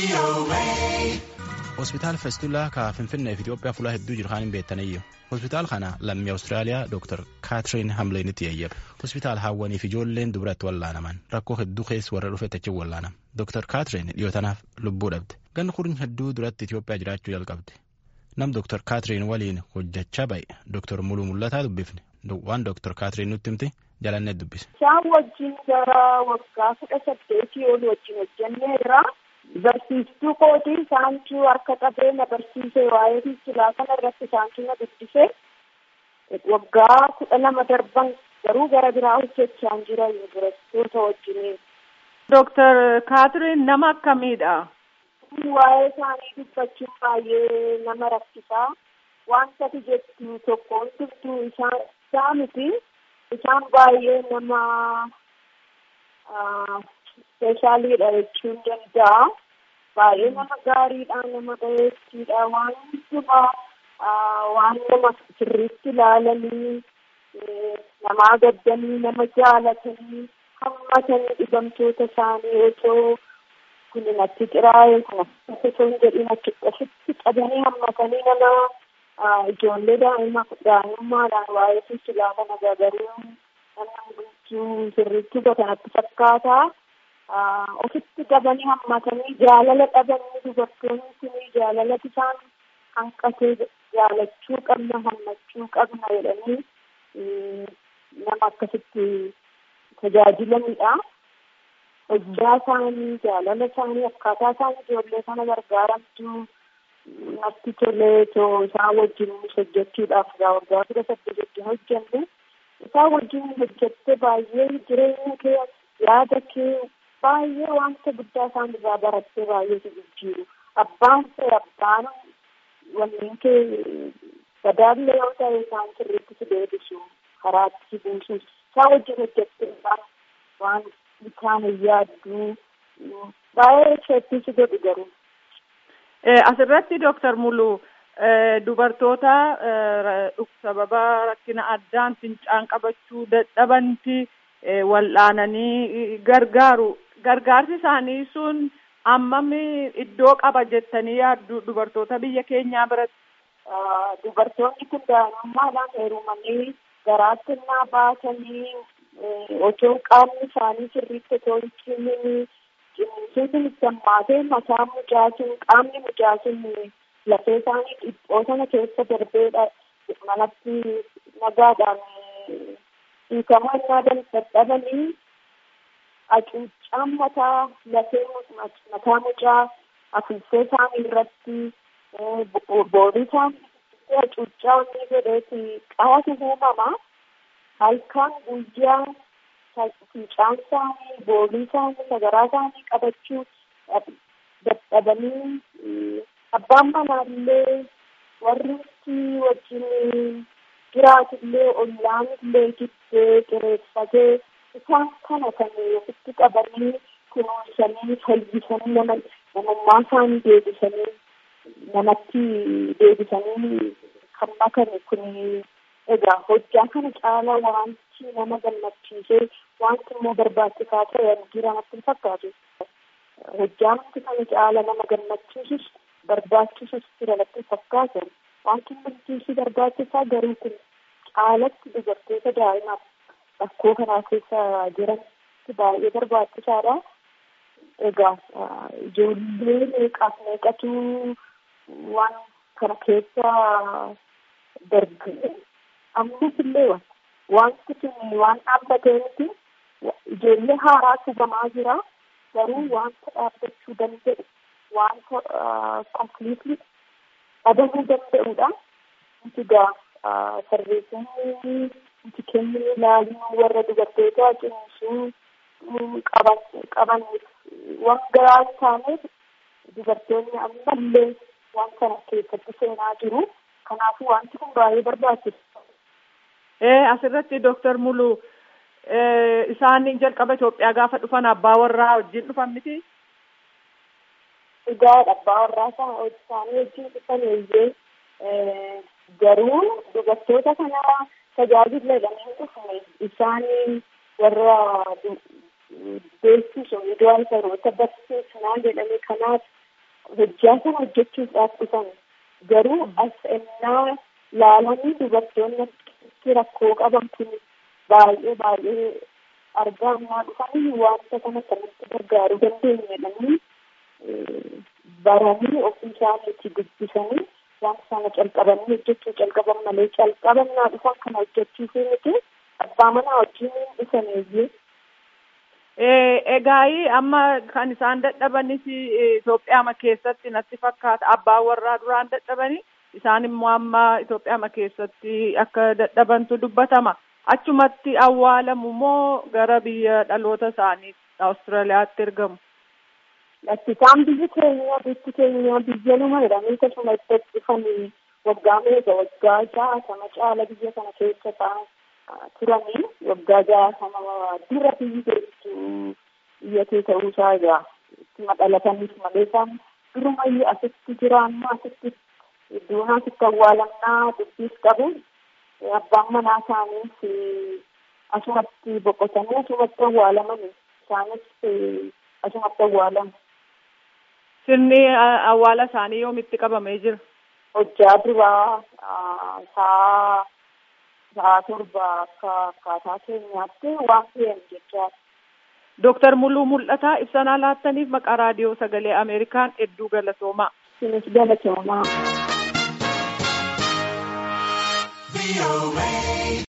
hospitaal feestulaa ka finfinnee fi itiyoophiyaa fuula hedduu jiru kan hin beektaniyyu hospitaal kana lammii awustiraaliyaa dooktar kaatiriin hamleenitti yayyabe hospitaal hawwaniif ijoolleen dubaratti wallaanaman rakkoo hedduu keessa warra dhufe tachiin wallaanam dooktar kaatiriin dhiyootanaaf lubbuu dhabde ganni kurni hedduu duratti itiyoophiyaa jiraachuu jalqabde nam dooktar kaatiriin waliin hojjechaa ba'e dooktar muluu mul'ataa dubbifne waan dooktar kaatiriin nutti himte jalannee dubbise. Isaan wajjin gara waggaa kudha saddeetii ol wajjin hojjenneerra. Barsiistuu kootii isaantu harka qabee na barsiise waa'ee fiisilaa kana irratti isaantu na dubbise. Waggaa kudha lama darban garuu gara biraa hojjechaa jira yuunivarsiitota wajjiniin. Dooktar Kaatiriin nama akkamiidha? Waa'ee isaanii dubbachuun baay'ee nama rakkisaa. Wanta ati jettu tokkoon turtuu isaan isaa miti. Isaan baay'ee nama ispeeshaaliidha jechuun danda'a. Baay'ee nama gaariidha, nama bareeddiidha. Waan hundumaa waan nama sirriitti ilaalanii, namaa gaddanii, nama jaalatanii, hammatanii dhibamtoota isaanii otoo kun natti xiraa'e, kun akkasii osoo hin jedhin achitti qabanii hammatanii nama ijoollee daa'ima daa'imummaadhaan waa'ee fiisilaa kana garuu nama hundumtuu sirriitti kanatti fakkaata. Ofitti qabanii hammatanii jaalala dhabanii dubartoonni kun jaalala isaan hanqatee jaalachuu qabna hammachuu qabna jedhanii nama akkasitti tajaajilanidha. Hojjaa isaanii jaalala isaanii akkaataa isaan ijoollee kana gargaaramtu natti tolee too isaan wajjin hojjechuudhaaf waggaa kudha saddeet wajjin hojjenne isaan wajjin hojjette baay'ee jireenya kee yaada kee baay'ee wanta guddaa isaan irraa barattee baay'ee si jijjiiru abbaan ta'e abbaan wanneen kee badaallee yoo ta'e isaan sirriitti si deebisu karaatti si buusu isaan wajjin hojjette waan isaan hin yaaddu baay'ee isheetti si godhu garuu. Asirratti Dooktar Muluu dubartoota sababa rakkina addaan fincaan qabachuu dadhabanti wal'aananii gargaaru. Gargaarsi isaanii sun hammam iddoo qaba jettanii yaaddu dubartoota biyya keenyaa biratti? Dubartoonni kun daa'imummaadhaan heerumanii garaatti naa baatanii otoo qaamni isaanii sirriitti otoo hin cimini cimsuutiin sammaatee mataa mucaatiin qaamni mucaatiin lafee isaanii dhiphoo sana keessa darbeedha manatti nagaadhaan hiikamaa innaa dadhabanii hacuuccaan mataa lafee mataa mucaa afuuffee isaanii irratti boorii isaanii hacuuccaa wanni godheeti qaatu uumama halkan guyyaa fincaan isaanii boolii isaanii sagaraa isaanii qabachuu dadhabanii abbaan manaallee warri wajjin jiraatullee ollaan illee giddee qireeffatee isaan kana kan ofitti qabanii kunuunsanii fayyisanii nama namummaa isaanii deebisanii namatti deebisanii kan makame kun egaa hojjaa kana caala wanti nama gammachiisee wanti immoo barbaachisaa ta'e jira natti hin fakkaatu. Hojjaan wanti kana caala nama gammachiisus barbaachisus jira natti hin fakkaatu. Wanti hundumtuu barbaachisaa garuu kun caalatti dubartoota daa'imaaf rakkoo kanaa keessa jiranitti baay'ee barbaachisaadha. Egaa ijoollee meeqaaf meeqatu waan kana keessa darbee ammas illee wanti kun waan dhaabbatee miti ijoollee haaraa tubamaa jira garuu wanta dhaabbachuu danda'u wanta kompiliitli dhabamuu danda'udha. Nuti egaa sarreessanii nuti keenya ilaaluu warra dubartoota cimsuu qaban qabaniif waan garaa hin taaneef dubartoonni ammallee waan kana keessatti seenaa jiru. Kanaafuu wanti kun baay'ee barbaachisa. Asirratti Dooktar Muluu isaan jalqaba Itoophiyaa gaafa dhufan abbaa warraa wajjin dhufan miti? Egaa abbaa warraa isaanii wajjin dhufan eeyyee garuu dubartoota kana tajaajiladhanii dhufne isaan warra beeksisu miidiyaa isaroota barsiisnaa jedhame kanaaf hojjaa sana hojjechuudhaaf dhufan garuu as ennaa laalanii dubartoonni rakkoo qaban kun baay'ee baay'ee argaa ammaa dhufanii wanta kana kanatti gargaaruu dandeenyedhanii baranii ofii isaaniitti dubbisanii wanta sana calqabanii hojjechuu calqaban malee calqabannaa dhufan kana hojjechiisuu miti abbaa manaa wajjin dhufaneeyyee. Egaa amma kan isaan dadhabanis Itoophiyaa keessatti natti fakkaata abbaan warraa duraan dadhabanii isaan immoo amma Itoophiyaa keessatti akka dadhabantu dubbatama. Achumatti awwaalamu moo gara biyya dhaloota isaanii Awustiraaliyaatti ergamu? Lakkitaan biyyi keenya biyyi keenya biyya nama jedhamee akkasuma itti dhufanii waggaa meeqa waggaa jaatama caala biyya kana keessa ta'an turanii waggaa jaatama dura biyyi keessu biyya kee ta'uu isaa egaa ittuma dhalataniif malee isaan durumayyuu asitti jira amma asitti iddoon asitti awwaalamnaa dubbiis qabu abbaan manaa isaaniis asumatti boqotanii asumatti awwaalamanii isaanis asumatti awwaalamu. Sirni awwaala isaanii yoomitti qabamee jira? Hojjaa duraa saa saa torba akka akkaataa keenyaatti waan fe'an jechaa. Dooktar Muluu Mul'ataa ibsanaa laattaniif maqaa raadiyoo sagalee Ameerikaan hedduu galatoomaa. Sinis galatoomaa.